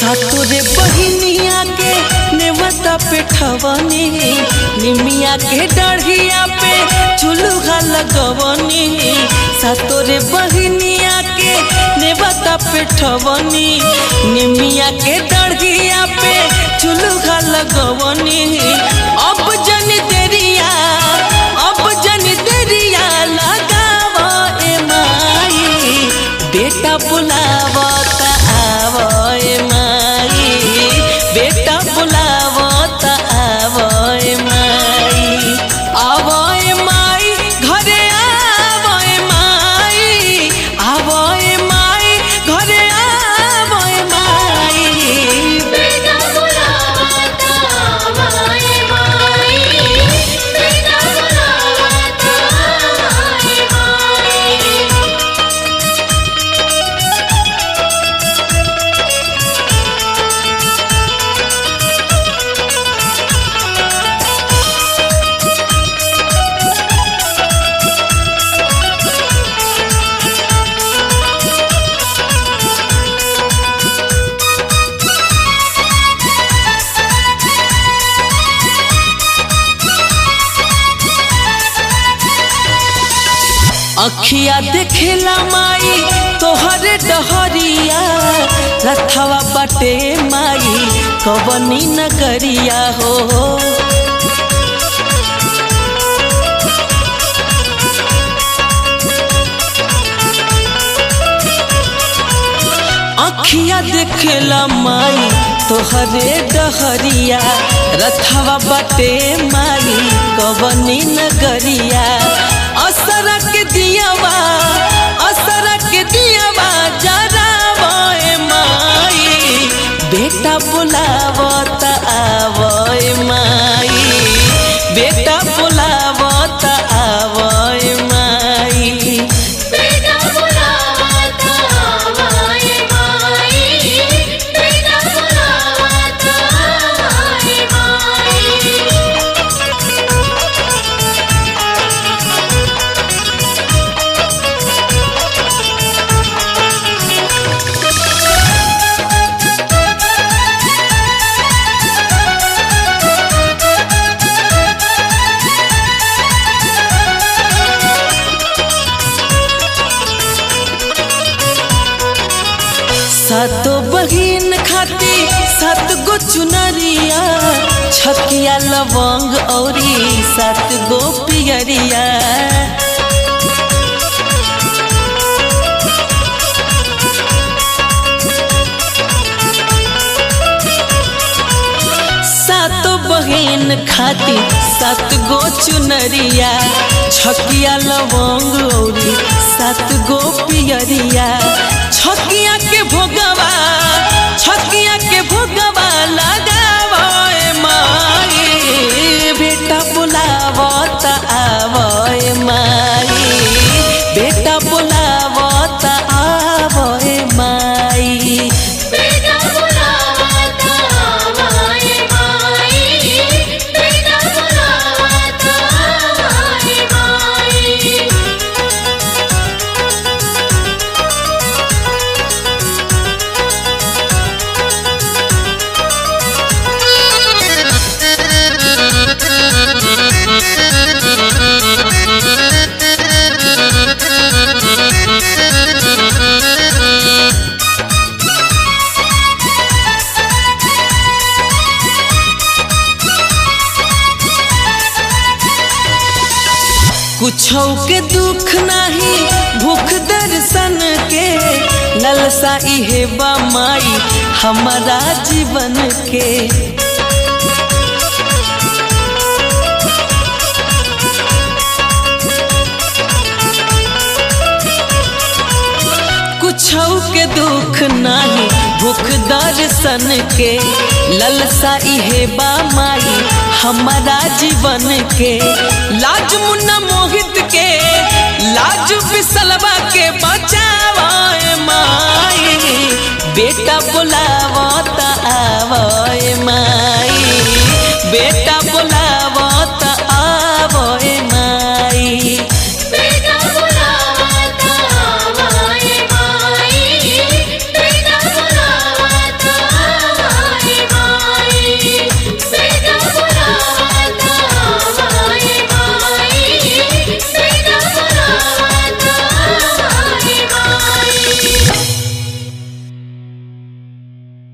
सातोरे बहिनिया के नेवता पे ठवनी निमिया के डढ़िया पे चुलूहा लगवनी सातोरे बहिनिया के नेवता पे ठवनी निमिया के डढ़िया पे चुलूहा लगवनी अब जन देरिया अब जन देरिया लगाव ए माई बेटा बुलावत आव ए माई बेटा बुलावत आव ए माई आव ए माई घरे आव ए माई आव ए माई घरे आव ए माई बेटा बुलावता माई माई बेटा बुलावता माई माई अखिया देखेला माई तोहरे डहरिया रथवा बटे माई कवनी नगरिया हो अखिया देखेला माई तोहरे डहरिया रथवा बटे माई कवनी नगरिया असरक दियावा असरक दियावा जरावा ए माई बेटा बुलावत आव ए माई बेटा बुलावत आव ए माई बेटा बुलावता माई माई बेटा बुलावता माई माई सातो बहिन खाती सात गो चुनरिया छकिया लवंग औरी सात गो पियरिया सातो बहिन खाती सात गो चुनरिया छकिया लवंग औरी सात गो पियरिया छकिया के भोगवा छकिया के भोगवा लगावा ए माई बेटा बुलावत आव ए माई बेटा बुलावत आव ए माई बेटा बुलावता माई माई बेटा बुलावता माई माई कुछो के दुख नाही भूख दर्शन के ललसा इहे बा माई हमारा जीवन के कुछो के दुख नाही भूख दर्शन के ललसा इहे बा माई हमारा जीवन के लाज मुन्ना मोहित के लाज बिसलवा के बचावा ए माई बेटा बुलावत आव ए माई बेटा